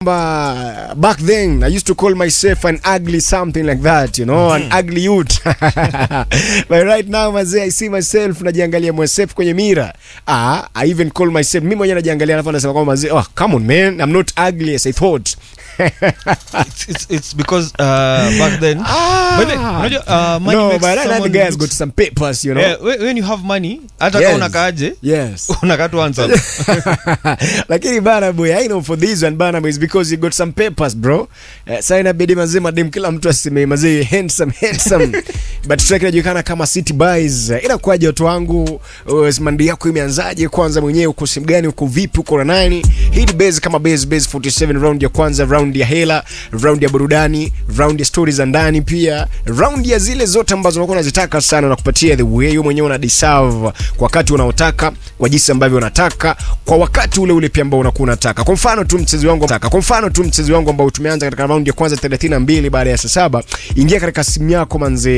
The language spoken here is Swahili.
But back then I used to call myself an ugly something like that you know an ugly youth but right now mazee I see myself najiangalia myself kwenye mira ah I even call myself mimi mwenyewe najiangalia alafu nasema kwamba mazee oh come on man I'm not ugly as I thought it's, it's, it's because uh, back then ah By the way, unajua, uh, money no makes but that someone guy has looks- got some papers you know Yeah, when when you have money hata Yes. kama unakaaje yes unakaa tu handsome. lakini bana boy I know for this one bana boy is because you got some papers bro uh, sasa inabidi mazee madem kila mtu aseme mazee handsome handsome but track inajulikana kama City Boys uh, inakuwaje watu wangu uh, mandi yako imeanzaje kwanza mwenyewe uko simu gani uko vipi uko na nani hii ni base kama base base 47 round ya kwanza round ya hela round ya burudani round ya stories za ndani pia round ya zile zote ambazo unakuwa unazitaka sana na kupatia the way wewe mwenyewe una deserve kwa wakati unaotaka kwa jinsi ambavyo unataka kwa wakati ule ule pia ambao unakuwa unataka kwa mfano tu mchezo wangu taka kwa mfano tu mchezo wangu ambao tumeanza katika round ya kwanza 32 baada ya saa saba ingia katika simu yako manzee